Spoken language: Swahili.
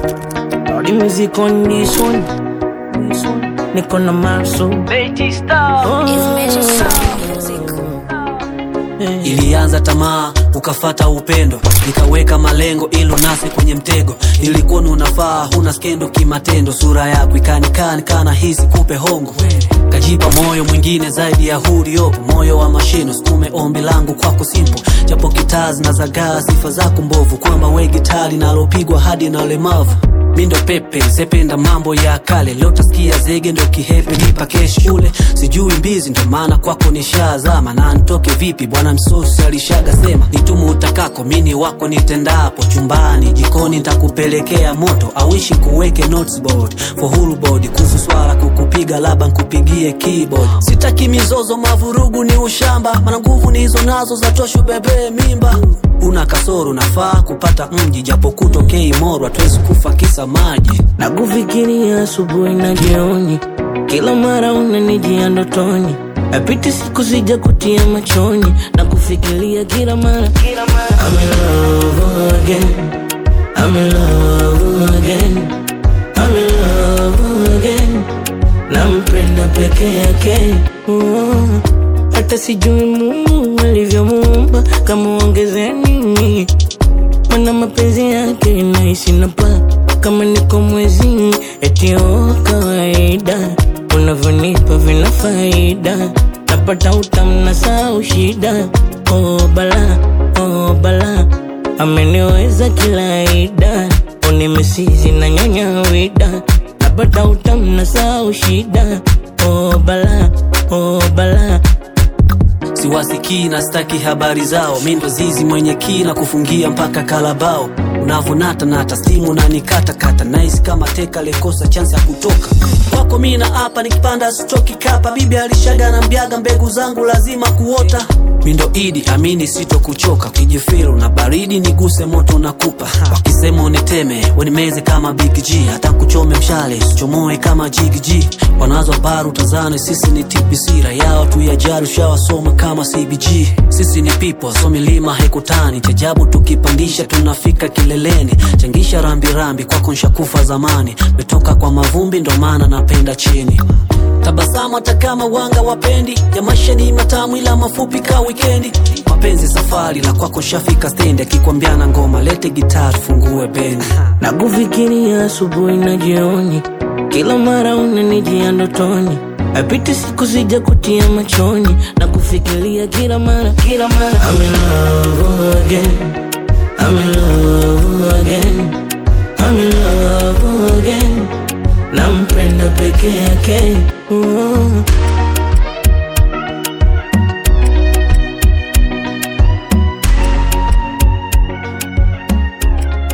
Lordy music on this one. This one. Niko na Marso. Betty Star. Ilianza tamaa ukafata upendo, nikaweka malengo ilo nasi kwenye mtego. Nilikuwa unafaa huna skendo kimatendo, sura yako ikanikani kana hisi kupe hongo, kajipa moyo mwingine zaidi ya huriopo, moyo wa mashino sukume ombi langu kwako simple, japo kitazi na zagaa sifa zako mbovu, kwamba we gitari nalopigwa hadi na ulemavu mi ndo pepe sependa mambo ya kale leo tasikia zege ndo kihepe nipa kesh shule sijui mbizi ndo maana kwako nishazama na ntoke vipi bwana msosi alishaga sema nitumu utakako mini wako nitendapo chumbani jikoni ntakupelekea moto awishi kuweke noteboard for whole body kuhusu swala kukupiga laba nkupigie keyboard sitaki mizozo mavurugu ni ushamba mana nguvu ni hizo nazo za toshu bebee mimba una kasoro nafaa kupata mji japo kutokei moro hatuwezi kufa kisa maji na kufikiria asubuhi na jioni, kila mara unanijia ndotoni, apiti siku sija kutia machoni na kufikiria kila mara, kila mara. I'm in love again, I'm in love again, I'm in love again, nampenda peke yake oh. Hata sijui Mungu alivyomuumba kama ongeze nini mana mapenzi yake naishi na paa kama niko mwezini eti oh, kawaida unavyonipa vina faida napata utamu na sau shida oh, bala oh, bala ameniweza kila ida unimesizi na nyanya wida napata utamu na sau shida oh, bala oh, bala siwasikii na staki habari zao mi ndo zizi mwenye kina kufungia mpaka kalabao unavonata nata stimu na nikatakata naisi kama teka lekosa chansi ya kutoka kwako mi na hapa nikipanda stoki kapa bibi alishaga na mbyaga mbegu zangu lazima kuota mi ndo idi amini sito kuchoka kijifiru na baridi niguse moto na kupa wakisema uniteme wenimeze kama big g hata kuchome mshale sichomoe kama jigg wanazo baru tazane sisi ni tbc rayao tu ya jari ushawasoma kama cbg sisi ni people so milima haikutani chajabu tukipandisha tunafika kileleni changisha rambirambi kwako nshakufa zamani metoka kwa mavumbi ndo maana napenda chini tabasamu hata kama wanga wapendi ya maisha ni matamu ila mafupi ka wikendi mapenzi safari la kwako shafika stendi akikwambiana ngoma lete gitaa tufungue bendi na kufikiria asubuhi na jioni, kila mara unanijia ndotoni, apiti siku sija kutia machoni na kufikiria kila mara, kila mara. I'm in love again, I'm in love again, I'm in love again, nampenda peke yake oh.